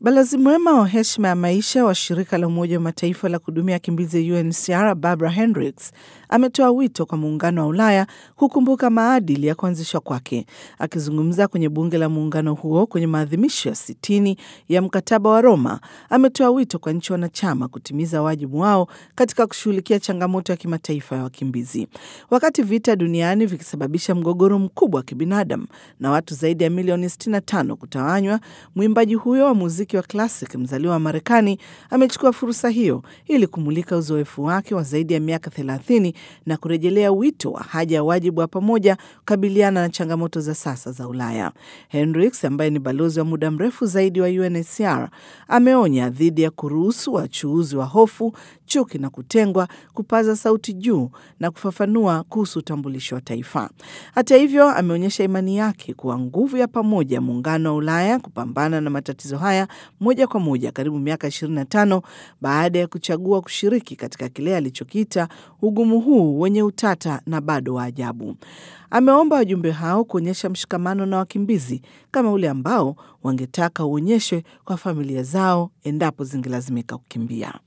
Balozi mwema wa heshima ya maisha wa shirika la Umoja wa Mataifa la kuhudumia wakimbizi UNHCR Barbara Hendricks ametoa wito kwa muungano wa Ulaya kukumbuka maadili ya kuanzishwa kwake. Akizungumza kwenye bunge la muungano huo kwenye maadhimisho ya sitini ya mkataba wa Roma, ametoa wito kwa nchi wanachama kutimiza wajibu wao katika kushughulikia changamoto ya kimataifa ya wakimbizi. Wakati vita duniani vikisababisha mgogoro mkubwa wa kibinadamu na watu zaidi ya milioni 65 kutawanywa, mwimbaji huyo wa muziki wa classic mzaliwa wa Marekani amechukua fursa hiyo ili kumulika uzoefu wake wa zaidi ya miaka 30 na kurejelea wito wa haja ya wajibu wa pamoja kukabiliana na changamoto za sasa za Ulaya. Hendricks ambaye ni balozi wa muda mrefu zaidi wa UNHCR ameonya dhidi ya kuruhusu wachuuzi wa hofu, chuki na kutengwa kupaza sauti juu na kufafanua kuhusu utambulisho wa taifa. Hata hivyo, ameonyesha imani yake kuwa nguvu ya pamoja muungano wa Ulaya kupambana na matatizo haya moja kwa moja karibu miaka 25 baada ya kuchagua kushiriki katika kile alichokiita ugumu huu wenye utata na bado wa ajabu. Ameomba wajumbe hao kuonyesha mshikamano na wakimbizi kama ule ambao wangetaka uonyeshwe kwa familia zao endapo zingelazimika kukimbia.